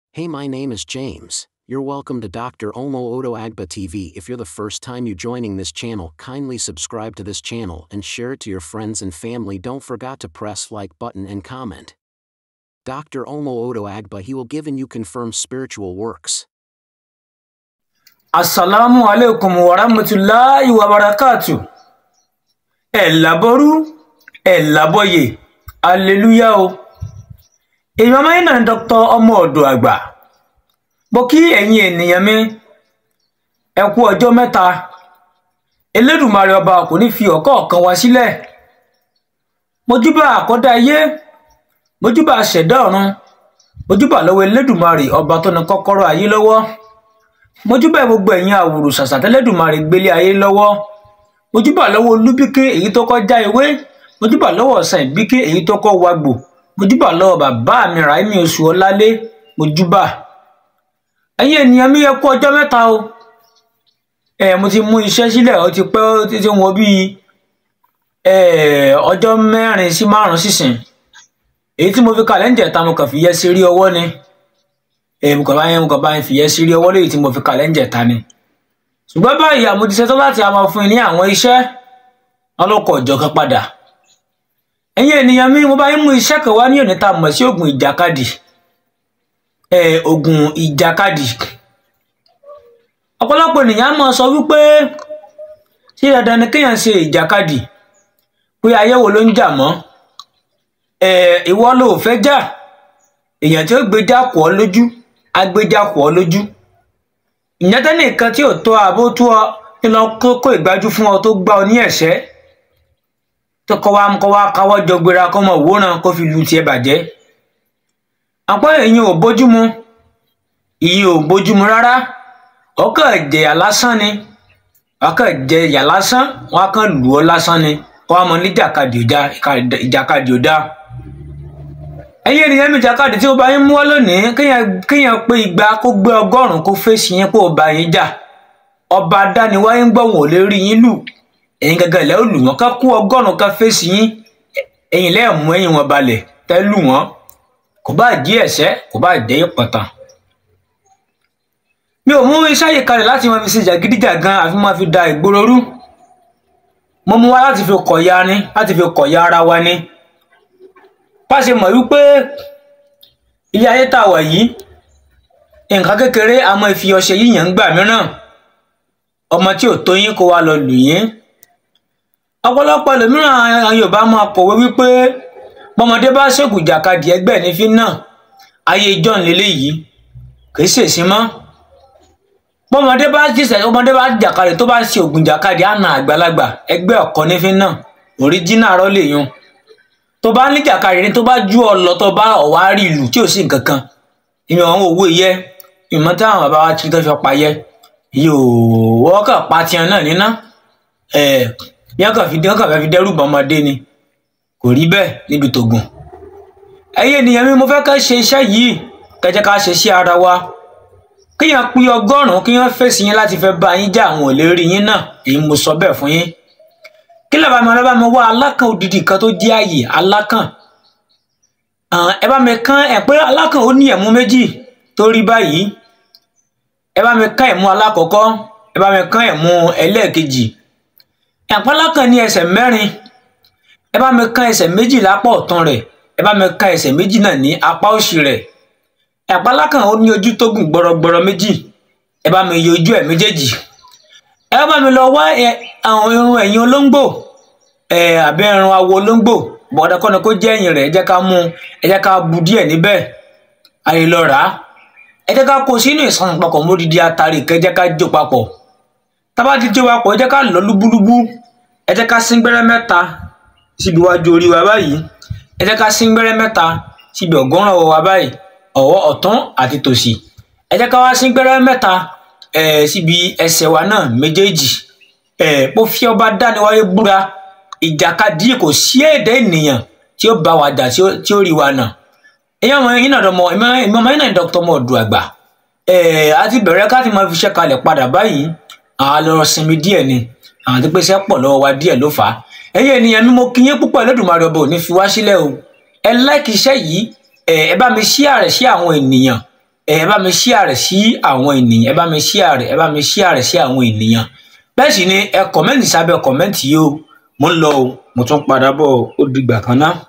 Hey, my name is James. You're welcome to Dr. Omo Odo Agba TV. If you're the first time you joining this channel, kindly subscribe to this channel and share it to your friends and family. Don't forget to press like button and comment. Dr. Omo Odo Agba, he will give and you confirm spiritual works. asalaamu aleykum wa rahmatulahi wa barakatu ẹ laboru ẹ labọyè aleluya o èmi ọmọ yín náà ni dr ọmọ ọdọ àgbà mo kí ẹ̀yin ènìyàn mi ẹ kú ọjọ́ mẹ́ta elédùmarè ọba kò ní fi ọ̀kọ̀ọ̀kan wá sílẹ̀ mojúbà àkọ́dá ayé mojúbà ṣẹ̀dá ọ̀run mojúbà lọ́wọ́ elédùmarè ọba tó ní kọ́kọ́rọ́ ayé lọ́wọ́ mojúbà gbogbo ẹ̀yin àwòrò ṣàṣà tẹ́lẹ̀dùmarè gbélé ayé lọ́wọ́ mojúbà lọ́wọ́ olúbíké èyí tó kọ́ já ewé mojúbà lọ́wọ́ ọ̀sán ìbíké èyí tó kọ́ wagbò mojúbà lọ́wọ́ bàbá mi ràímì oṣù ọlálé mojúbà ẹ̀yin ènìyàn mi yẹ kú ọjọ́ mẹ́ta o ẹ mo ti mú iṣẹ́ sílẹ̀ ó ti pẹ́ ó ti ti wọ́n bíi ọjọ́ mẹ́rin sí márùn-ún sísìn èyí tí mo fi kalẹ̀ ń jẹ̀ta mo kàn fi yẹ sí rí ọwọ́ ni mo kàn bá yẹn mo kàn bá yẹn fi yẹ sí rí ọwọ́ léyìí tí mo fi kalẹ̀ ń jẹ̀ta ni ṣùgbọ́n báyìí àmọ́ ti ṣetán láti máa fún yín ní àwọn iṣẹ́ ọlọ́kọ̀ ọ̀jọ̀kan padà ẹ̀yin ènìyàn mi mo bá yín mú iṣẹ́ kan wá ní òní tá a mọ̀ sí oògùn ìjàkadì oògùn ìjàkadì ọ̀pọ̀lọpọ̀ ènìyàn á máa sọ wípé ṣé dandan ni kéèyàn ṣe ìjàkadì pé ayé wo ló ń jà mọ́ ìwọ ló fẹ́ jà èèyàn tí ó gbéjà kọ́ ọ lójú á gbéjà kọ́ ọ lójú ìyẹn tẹ́lẹ̀ nǹkan tí ò tó àbó tó ọ ní lọ kó ìgbájú fún ọ tó gbá ọ ní ẹ̀ṣẹ́ tó kọ́ wa kọ́ wa káwọ́ jọ gbéra kọ́ mọ̀ wòran kó fi lu tiẹ̀ bàjẹ́ àpọ̀ èyí ò bójúmu ìyí ò bójúmu rárá ọkàn jẹyà lásán ni ọkàn jẹyà lásán wọn kàn lù ọ lásán ni kọ́ wa mọ ní ìjàkadì ò dá ìjàkadì ò dá ẹ̀yin ènìyàn mi jàkadì tí ó bá yín mú wá lónìí kéèyàn kéèyàn pé igba kó gbé ọgọ́rùn kó fèsì yín kó bá yín jà ọba dániwáyé ń gbọ́ wọn ò lè rí yín lù ẹ̀yin gangan ilẹ̀ ó lù wọ́n ká kó ọgọ́rùn ká fèsì yín ẹ̀yin lẹ́ẹ̀ mú ẹ̀yin wọn balẹ̀ tẹ́ lù wọ́n kò bá jí ẹ̀ṣẹ́ kò bá jẹ́ ìpọ̀tàn. mi ò mú iṣẹ́ yìí kalẹ̀ láti máa fi ṣe jàgídíjàgan àfi máa fi da ìgboro rú mo mú wá láti fi kọ̀ya ni láti fi kọ̀ya ara wa ni pàṣẹ mọ̀ wípé ilé ayé tá a wà yìí nǹkan kékeré a máa fi ọṣẹ yíyàn ń gbà mìíràn ọmọ tí ò tó yín kó wa lọ lù yín ọ̀pọ̀lọpọ̀ ẹlòmíràn àwọn Yorùbá máa kọ̀wé wípé bọ́mọdé bá ṣègùn jàkadì ẹgbẹ́ ní fi náà ayé john lélẹ́yìí kì í ṣèṣin mọ́ bọ́mọdé bá jíṣẹ́ ọmọdé bá jàkadì tó bá ṣe ògùn jàkadì àna àgbàlagbà ẹgbẹ́ ọ̀kọ́ ní fi náà òríjínà rọ́ lè yun tó bá ní jàkadì ní tó bá ju ọ lọ tó bá ọwá rí ìlú tí ò sí nǹkan kan ìmọ̀ àwọn owó yẹ ìmọ̀ táwọn bàbá wa ti tó fi pa yẹ yóò wọ́n kàn pa tiẹ̀ náà níná ẹ̀ yẹn kàn fi wọ́n kàn fẹ́ fi dẹ́rù bá ọmọdé ni kò rí bẹ́ẹ̀ níbi tògùn ẹ̀yin ènìyàn mi mo fẹ́ ká ṣe iṣẹ́ yìí kẹjẹ ká ṣe sí ara wa kéèyàn pín ọgọ́rùn-ún kéèyàn fèsì yín láti fẹ́ bá yín jà àwọn ò lè rí yín náà èyí mo sọ bẹ́ẹ̀ fún yín kí lè bá mi ọlọ́ba mi wá alákàn odidi kan tó jẹ́ àyè alákàn ẹ bá mi kán ẹ pé alákàn ó ní ẹ̀mú méjì tó rí báyìí ẹ bá mi kán ẹ̀mú alákọ̀ọ́kọ́ ẹ bá mi kán ẹ̀mú ẹlẹ́ẹ̀kejì ẹ̀pọ̀ alákàn ní ẹsẹ̀ mẹ́rin ẹ bá mi kán ẹsẹ̀ méjì lápá ọ̀tún rẹ̀ ẹ bá mi kán ẹsẹ̀ méjì náà ní apá òsì rẹ̀ ẹ̀pọ̀ alákàn ó ní ojú tó gùn gbọrọgbọrọ méjì ẹ bá mi yọ ojú ẹ̀ méjèèjì ẹ bá mi lọ wá àwọn irun ẹ̀yìn olóńgbò ẹ àbí irun awo olóńgbò bọ̀dọ̀ kọ́ni kó jẹ́ ẹ̀yìn rẹ̀ ẹ jẹ́ ká mú ẹ jẹ́ ká bu díẹ̀ níbẹ̀ ayé lọ rà á ẹ jẹ́ ká kó sínú ìsàn papọ̀ módìdí atari kẹ́ jẹ́ ká jó papọ̀ tábà ti jó papọ̀ ẹ jẹ́ ká lọ lúbúlúbú ẹ jẹ́ ká sín gbẹ́rẹ́ mẹ́ta síbi iwájú orí wa báyìí ẹ jẹ́ ká sín gbẹ́rẹ́ mẹ́ta síbi ọ̀gọ́rùn ọwọ́ wa báyìí ọwọ́ ọ̀tún àti tòsì ẹ jẹ́ ká wá sín gbẹ́rẹ́ mẹ́ta ẹ síbi ẹsẹ̀ wa náà méjèèjì ẹ mo fi ọba dániwáyé búra ìjàkadì kò sí èdè ènìyàn tí ó bá wa jà tí ó rí wa nà ẹ̀yin ọmọ yín náà dọmọ ẹ̀yin ọmọ yín náà dọ́kítọ̀ ọmọ ọdún àgbà ẹ àti bẹ̀rẹ̀ ká ti máa fi iṣẹ́ kalẹ̀ padà báyìí àwọn lọ sinmi díẹ̀ ni àwọn tó pèsè pọ̀ lọ́wọ́ wa díẹ̀ ló fà á ẹ̀yin ènìyàn mi mo kí yín púpọ̀ Ẹlẹ́dùmarè ọba ò ní fi wá sílẹ̀ o ẹ láìkì iṣẹ́ yìí ẹ ẹ bá mi ṣí àrẹ sí àwọn ènìyàn ẹ bá mi share rẹ̀ sí àwọn ènìyàn ẹ bá mi share rẹ̀ ẹ bá mi share rẹ̀ sí àwọn ènìyàn bẹ́ẹ̀ sì ni ẹ kọ̀mẹ́ǹtì sábẹ́ kọ̀mẹ́ǹtì yìí o mo ń lọ o mo tún padà bọ̀ ó dìgbà kan náà.